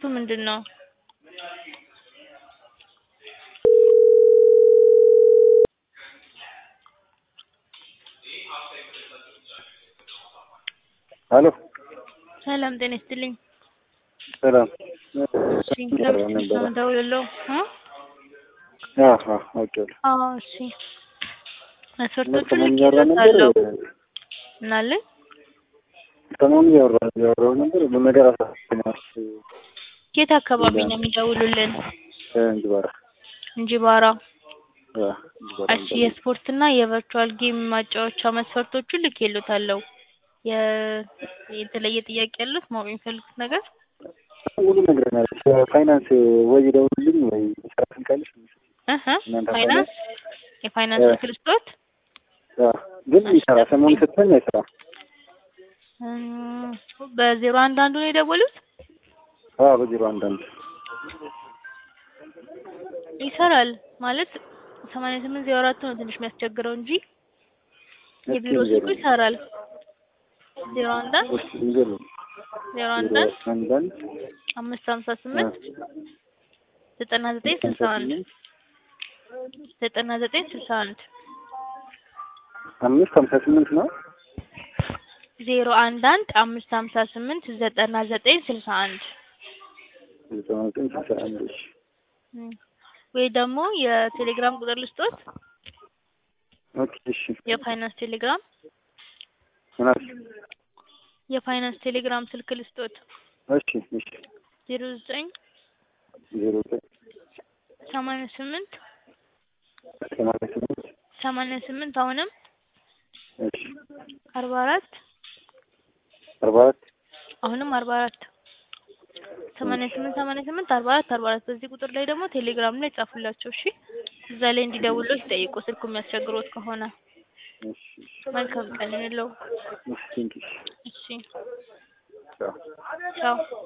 ምንድን ነው? ሄሎ ሰላም ጤና ይስጥልኝ። ሰላም እሺ ከምስጢር ነው የምደውልልዎ እ አሀ አውቄዋለሁ። አዎ እሺ መስፈርቶቹን ሰሞኑን እያወራ ነበር ልኬልዎታለሁ። ምን አለኝ? ሰሞኑን እያወራ እያወራሁ ነበር በነገር አሳስበኛል። የት አካባቢ ነው የሚደውሉልን? እንጅባራ እንጂባራ። አ እንጅባራ እሺ የስፖርት እና የቨርቹዋል ጌም ማጫወቻ መስፈርቶቹን ልኬልዎታለሁ። የ የተለየ ጥያቄ ያለዎት ማወቅ የሚፈልጉት ነገር? ሁሉ ነግረናል። ፋይናንስ ወይ ይደውልልኝ ወይ ስራ ትልካለች። እህ እናንተ ፋይናንስ የፋይናንስ እ ስልክ ልስጥዎት? አ ግን ይሰራ ሰሞኑን ስትሆን አይሰራ እም በዜሮ አንድ አንዱ ነው የደወሉት? አ በዜሮ አንድ አንድ ይሰራል ማለት ሰማንያ ስምንት ዜሮ አራት ነው ትንሽ የሚያስቸግረው እንጂ የቢሮ ስልኩ ይሰራል። ዜሮ አንድ አንድ እሺ ንገሩ ዜሮ አንድ ዜሮ አንድ አንድ አንድ አምስት ሀምሳ ስምንት ዘጠና ዘጠኝ ስልሳ አንድ ዘጠና ዘጠኝ ስልሳ አንድ አምስት ሀምሳ ስምንት ነው ዜሮ አንድ አንድ አምስት ሀምሳ ስምንት ዘጠና ዘጠኝ ስልሳ አንድ ዘጠና ዘጠኝ ስልሳ አንድ እሺ እም ወይ ደግሞ የቴሌግራም ቁጥር ልስጥዎት? ኦኬ እሺ የፋይናንስ ቴሌግራም ምን አልሽ? የፋይናንስ ቴሌግራም ስልክ ልስጥዎት? እሺ እሺ ዜሮ ዘጠኝ ዜሮ ዘጠኝ ሰማንያ ስምንት ሰማንያ ስምንት ሰማንያ ስምንት አሁንም እሺ አርባ አራት አርባ አራት አሁንም አርባ አራት ሰማንያ ስምንት ሰማንያ ስምንት አርባ አራት አርባ አራት በዚህ ቁጥር ላይ ደግሞ ቴሌግራም ላይ ጻፉላቸው እሺ እዛ ላይ እንዲደውሉልዎት ይጠይቁ ስልኩ የሚያስቸግሮት ከሆነ እሺ መልካም ቀን ይሁንልዎ እሺ ቴንኪው እሺ ቻው ቻው